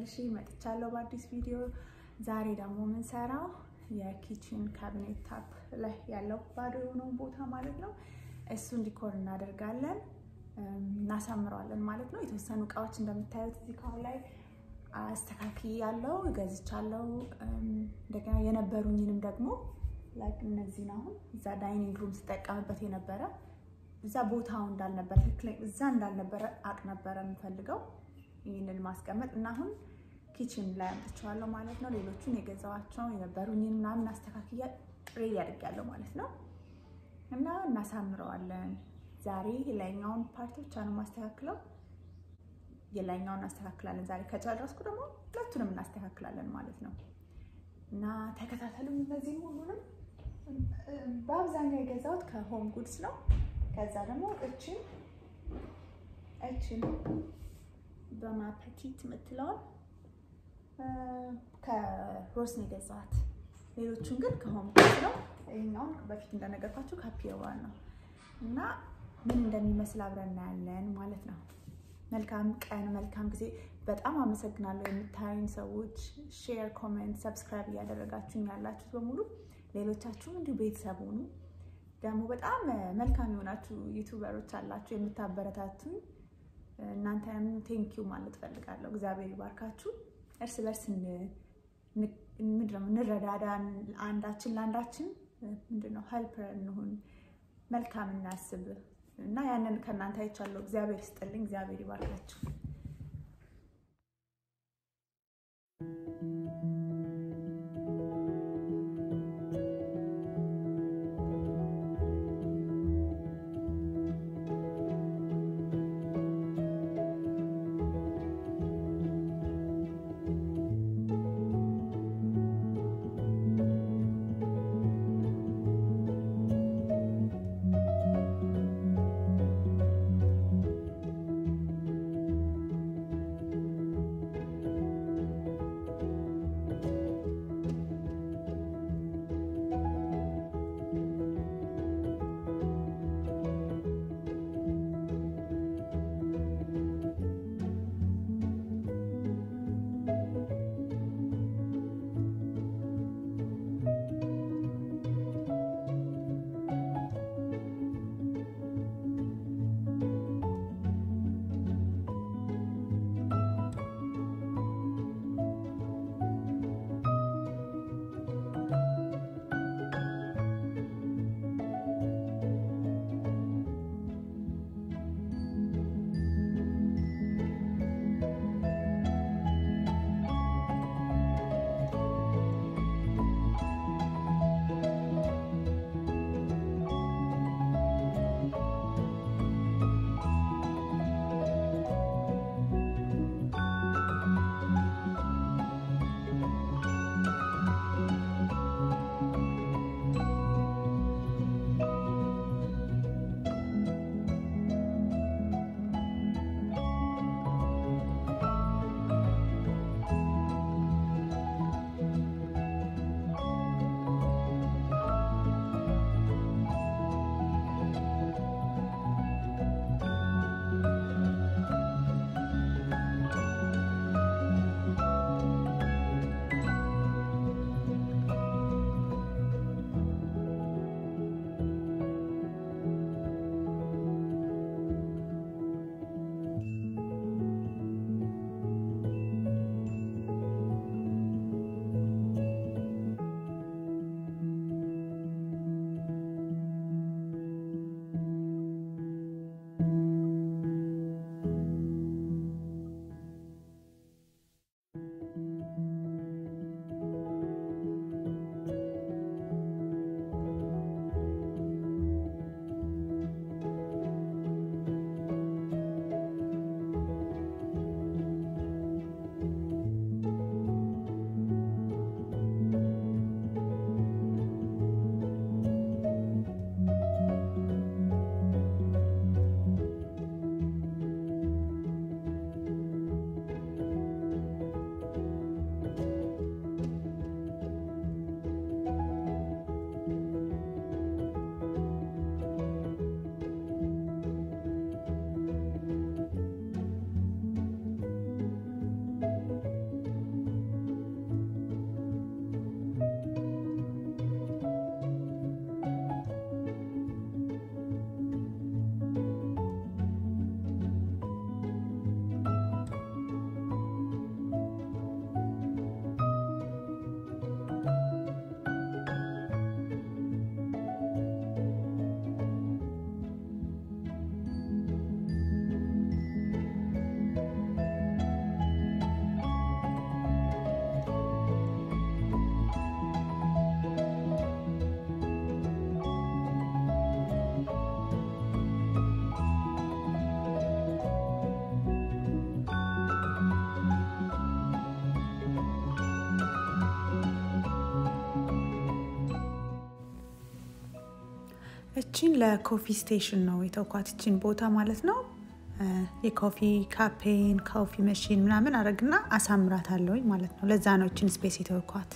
ተመልሼ መጥቻለሁ በአዲስ ቪዲዮ። ዛሬ ደግሞ የምንሰራው የኪችን ካቢኔት ታፕ ላይ ያለው ባዶ የሆነውን ቦታ ማለት ነው እሱን ዲኮር እናደርጋለን እናሳምረዋለን ማለት ነው። የተወሰኑ እቃዎች እንደምታዩት እዚህ ካሁን ላይ አስተካኪ ያለው ገዝቻለው። እንደገና የነበሩኝንም ደግሞ ላይክ እነዚህን አሁን እዛ ዳይኒንግ ሩም ስጠቀምበት የነበረ እዛ ቦታው እንዳልነበረ ትክክለኛ እዛ እንዳልነበረ አቅ ነበረ የምፈልገው ይህንን ማስቀመጥ እና አሁን ኪችን ላይ አምጥቼዋለሁ ማለት ነው። ሌሎቹን የገዛኋቸው የነበሩኝን ምናምን አስተካክያ ሬዲ አድርጊያለሁ ማለት ነው እና እናሳምረዋለን። ዛሬ የላይኛውን ፓርት ብቻ ነው የማስተካክለው። የላይኛውን እናስተካክላለን ዛሬ። ከጨረስኩ ደግሞ ሁለቱንም እናስተካክላለን ማለት ነው እና ተከታተሉም። እነዚህም ሁሉንም በአብዛኛው የገዛሁት ከሆም ጉድስ ነው። ከዛ ደግሞ እችን እችን በማፐቲት የምትለውን ከሮስ ነው የገዛኋት። ሌሎቹን ግን ከሆም ጉድስ ነው። ይህኛውን በፊት እንደነገርኳችሁ ከፒዋን ነው እና ምን እንደሚመስል አብረን እናያለን ማለት ነው። መልካም ቀን፣ መልካም ጊዜ። በጣም አመሰግናለሁ የምታዩኝ ሰዎች፣ ሼር፣ ኮሜንት፣ ሰብስክራይብ እያደረጋችሁኝ ያላችሁት በሙሉ ሌሎቻችሁም እንዲሁ ቤተሰብ ሁኑ። ደግሞ በጣም መልካም የሆናችሁ ዩቱበሮች አላችሁ የምታበረታቱኝ፣ እናንተንም ቴንኪዩ ማለት ፈልጋለሁ። እግዚአብሔር ይባርካችሁ። እርስ በርስ ምንድን ነው እንረዳዳ፣ አንዳችን ለአንዳችን ምንድን ነው ሄልፐር እንሁን፣ መልካም እናስብ እና ያንን ከእናንተ አይቻለሁ። እግዚአብሔር ይስጥልኝ፣ እግዚአብሔር ይባርካችሁ። እቺን ለኮፊ ስቴሽን ነው የተውኳት፣ እቺን ቦታ ማለት ነው። የኮፊ ካፔን ኮፊ መሽን ምናምን አረግና አሳምራት አለውኝ ማለት ነው። ለዛ ነው እችን ስፔስ የተውኳት።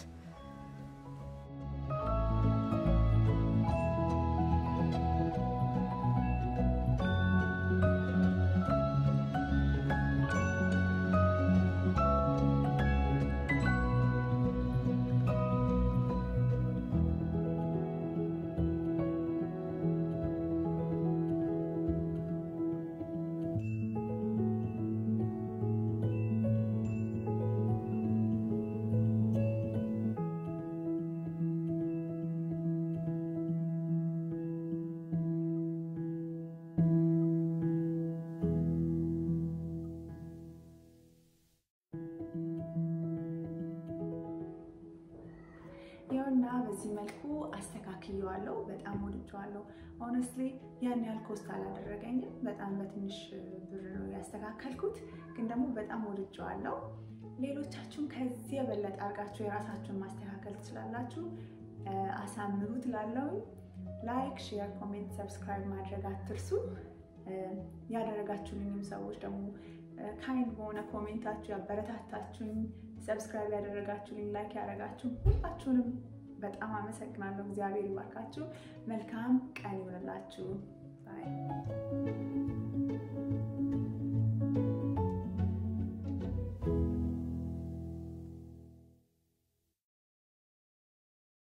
ይኸውና በዚህ መልኩ አስተካክየዋለሁ። በጣም ወድጀዋለሁ። ሆነስትሊ ያን ያህል ኮስት አላደረገኝም። በጣም በትንሽ ብር ነው ያስተካከልኩት፣ ግን ደግሞ በጣም ወድጀዋለሁ። ሌሎቻችሁም ከዚህ የበለጠ አድርጋችሁ የራሳችሁን ማስተካከል ትችላላችሁ። አሳምሩት። ላለው ላይክ፣ ሼር፣ ኮሜንት፣ ሰብስክራይብ ማድረግ አትርሱ። ያደረጋችሁልኝም ሰዎች ደግሞ ካይንድ በሆነ ኮሜንታችሁ ያበረታታችሁኝ ሰብስክራይብ ያደረጋችሁልኝ ላይክ ያደረጋችሁ ሁላችሁንም በጣም አመሰግናለሁ። እግዚአብሔር ይባርካችሁ። መልካም ቀን ይሆንላችሁ። ባይ